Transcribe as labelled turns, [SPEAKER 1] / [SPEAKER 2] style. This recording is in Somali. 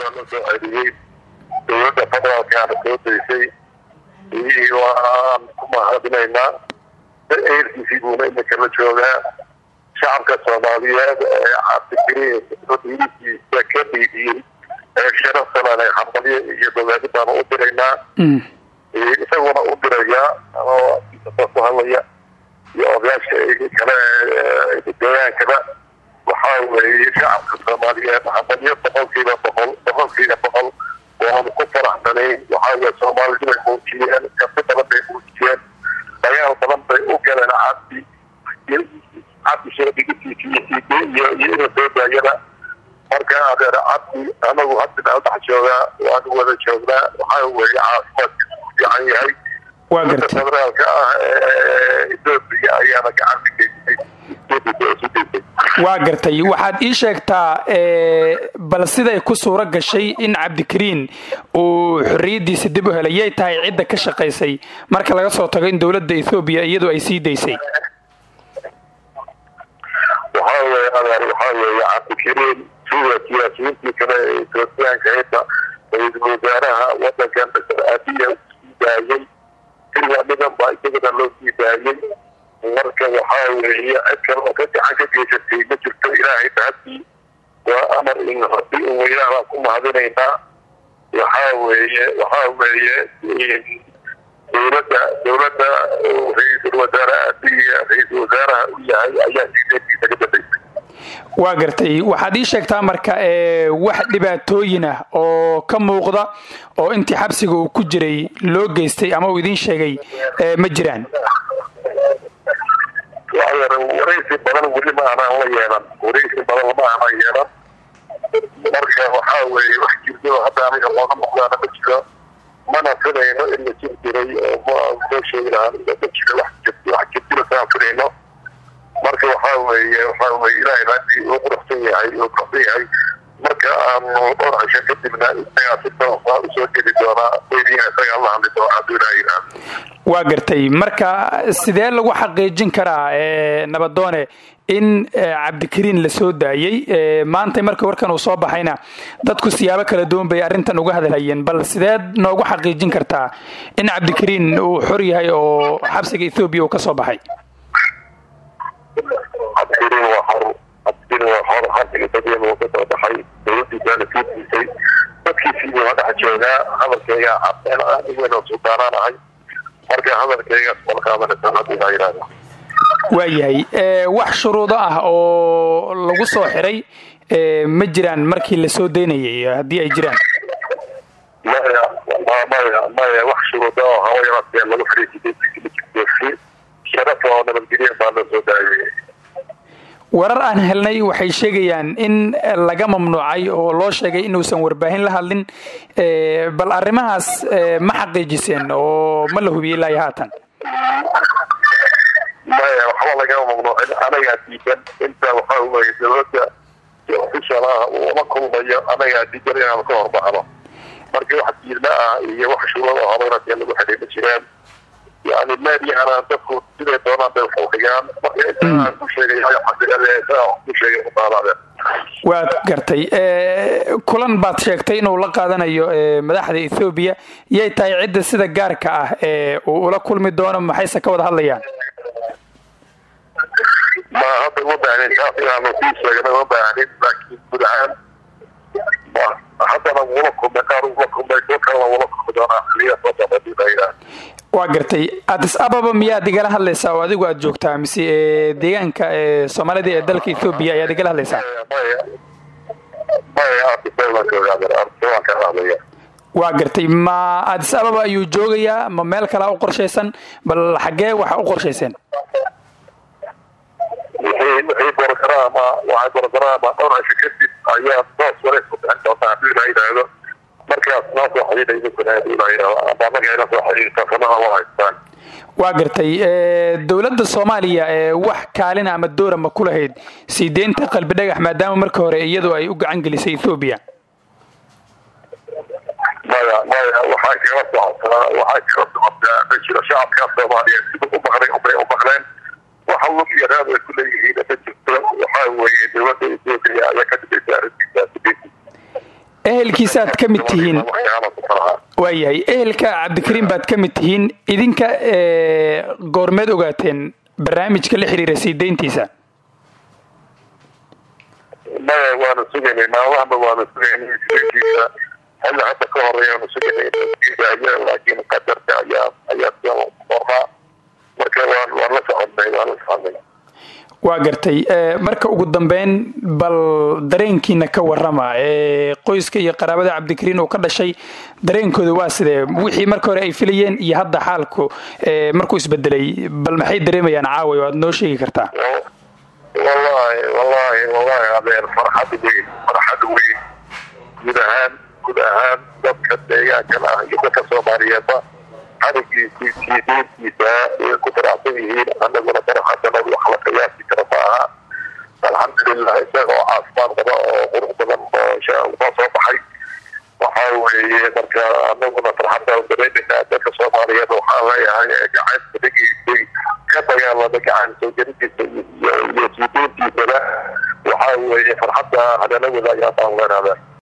[SPEAKER 1] waa la soo celiyey dowladda federaalkaana soo daysay iyii waan ku mahadinaynaa eerkiisii buuna iminka la joogaa shacabka soomaaliyeed ee cabdikariinkiisa ka dhiidiyey ee sharaftalan ee hambalyo iyo dawaadi baanu u diraynaa isaguna u dirayaa anoo ku hadlaya iyo odayaasha kale deegaankaba waxaa weeye shacabka soomaaliyeed hambalyo boqolkiiba boqol boqolkiiba boqol waanu ku faraxsanayn waxaa weye soomaalida bay muujiyeen kafi badan bay muujiyeen dagaal badan bay u galeen cabdi cabdi sheedigisiisa iyo iyo ina soo daayada marka adeer cabdi anagu hadda meel dhex joogaa waanu wada joognaa waxaa weeye caafimaadkiisu ku fiican yahay
[SPEAKER 2] waa
[SPEAKER 1] dowladda
[SPEAKER 2] gartay
[SPEAKER 1] federaalka ah ee etoobiya ayaana gacan ka geysay etoobiya isu geysay
[SPEAKER 2] waa gartay waxaad ii sheegtaa ee, bal siday ku suuro gashay in cabdikariin uu xorriyaddiisa dib u helay yay tahay cidda ka shaqaysay marka laga soo tago in dowladda ethoobiya iyadu ay sii daysay
[SPEAKER 1] waxaa weeye adeer waxaa weeye cabdikariin sida siyaasiyiintii kale ee etoobiyaanka hita ra-iisul wasaaraha wadankan dr abiya u sii daayey xilliga dhigan baa isagana loo sii daayey marka waxaa weeye cid kale oo ka gacan ka geysatay ma jirto ilaahay bahadii waa amar in rabbi in weynaha baan ku mahadinaynaa waxaa weeye waxaa weeye dowladda dowladda uu ra-iisul wasaare abiya ra-iisul wasaaraha u yahay ayaa sideedkiisa ka dambeysay
[SPEAKER 2] waa gartay waxaad ii sheegtaa marka ee, wax dhibaatooyin ah oo ka muuqda oo intii xabsiga uu ku jiray loo geystay ama uu idiin sheegay ee, ma jiraan
[SPEAKER 1] waraysi badan weli ma aanaan la yeelan waraysi badan lama aanan yeelan marka waxaa weeye wax jirto hadda aniga looga muuqdaana ma jiro mana filayno in la jir jiray oo ma loo sheegi lahaa ma jiro wax jir- wax jirjira saan filayno marka waxaa weeye waxaa weeye ilaahay haddii uu quruxsan yahay uu quruxsan yahay marka aanu dhowr cisho kadibna isagaa si toosa usoo geli doonaa weydiina isagaa la hadli doona hadduu ilaahay yidhaahdo
[SPEAKER 2] waa gartay marka sidee lagu xaqiijin karaa ee, nabadoone in ee, cabdikariin la soo daayey ee, maanta marka warkan uu soo baxayna dadku siyaabo kala duwan bay arrintan uga hadalhayeen bal sideed noogu xaqiijin kartaa in cabdikariin uu xor yahay oo xabsiga ethoobiya uu ka soo baxay
[SPEAKER 1] cabdikariin waa xor cabdikariin waa xor xabsiga dadweyne uu ka soo baxay dowladiisaana sii diisay dadkiisiibuu la dhex joogaa hadalkayga cadeen anigana suldaanaan ahay marka hadalkaygaas mal qaadanaysa haddii laa yidhaahdo
[SPEAKER 2] waayahay ee, wax shuruudo ah oo lagu soo xiray ee, ma jiraan markii la soo daynayay haddii ay jiraan
[SPEAKER 1] maya ma- maya maya wax shuruuda oo hawayaraatee lagu fariisitay sharaf oo nabadgelya baa loo soo daayay
[SPEAKER 2] warar aan helnay waxay sheegayaan in laga mamnuucay oo loo sheegay inuusan warbaahin la hadlin ee, bal arrimahaas ee, ma xaqiijiseen oo ma la hubiyey ilaa iyo haatan
[SPEAKER 1] maya waxba lagama mamnuucin anagaa diidan inta waxaa weeye dowladda official ah uu la kulmayo anagaa diidan inaan ka horbaxno marka wax diidma ah iyo wax shuruud oo hawayaraatee lagu xidhay ma jiraan yani meediahana dadku siday doonaan bay wax u dhigaan marka inta aan ku sheegay xaqiiqada isagaa wax ku sheegay muqaalaadeen
[SPEAKER 2] waad gartay ee, kulan baad sheegtay inuu la qaadanayo ee, madaxda ethoobiya yay tahay cidda sida gaarka ah ee uu ula kulmi doono maxayse ka wada hadlayaan
[SPEAKER 1] ma hadda uma baahnin taas inaanu sii sheegna uma baahnin laakiin guud ahaan ma- haddana wula kulmay qaar wula kulmay kuwa kalena wula kulmi doonaa xiliya soo socda hadii la yidhaahdo
[SPEAKER 2] waa gartay addis ababa miyaad igala hadlaysaa oo adigu aad joogtaa mise ee, deegaanka ee, soomaalida ee dalka ethoobiya ayaad igala hadlaysaa
[SPEAKER 1] maya maya artisay waan joogaa artisay waan ka hadlaya
[SPEAKER 2] waa gartay ma addis ababa ayuu joogayaa ma meel kalea u qorshaysan bal xaggee waxa u qorshayseen
[SPEAKER 1] wixii wixii borogaraama waxay borogaraama dhowr cisho kadib ayaa toos wareys ku bixin doontaa hadii la yidhaahdo markaas noo soo xidhiidha idinkuna hadii la yidhaahdo amba anaga ina soo xidhiidhta sanaha waa haystaan
[SPEAKER 2] waa gartay ee, dowladda soomaaliya ee wax kaalin ama doora ma ku lahayd sii deynta qalbi dhagax maadaama marka hore iyadu ay u gacan gelisay ethoobiya
[SPEAKER 1] maya maya waxay kala socotaa waxay kala socotaa ma jiro shacabka soomaaliyeed sida u maqlay ubay u maqleen waxa lug iyo raad ay ku leeyihiin ma jirto waxaa weeye dowladda etoobiya ayaa ka dhibaysa arrintiisa
[SPEAKER 2] ehelkiisaaad ka mid tihiin waayahay ehelka cabdikariin baad ka mid tihiin idinka goormeed ogaateen barnaamijka la xiriira sii deyntiisa
[SPEAKER 1] maya waanu sugaynay maalmahaba waanu sugaynay sideentiisa xilli hadda ka horeeyaanu sugaynay aya laakiin qadarka ayaa ayaa qornaa marka waan waan la soconnay waan la soconnay
[SPEAKER 2] waa gartay marka ugu dambeyn bal dareenkiina ka warama qoyska iyo qaraabada cabdikariin uu ka dhashay dareenkooda waa sidee wixii marka hore ay filayeen iyo hadda xaalku markuu isbedelay bal maxay dareemayaan caaway oo aad noo sheegi kartaa
[SPEAKER 1] wallahi wallahi wallahi adeer farxad weyn farxad weyn guud ahaan guud ahaan dadka deegaankan ah iyo dadka soomaaliyeedba xarigiisii siideentiisa ay ku faraxsan yihiin anaguna farxadana wax la qiyaasi kara ma aha alxamdulilah isaga oo caafimaad qaba oo qurux badan oo soo baxay waxa weeye marka anaguna farxadda dareemayna dadka soomaaliyeed waxaan leeyahay gacanta dhagiisay ka dagaalama gacan soo jaridiisa iyo siideentiisana waxa weeye farxadda hadala wadaagaa baan leenaada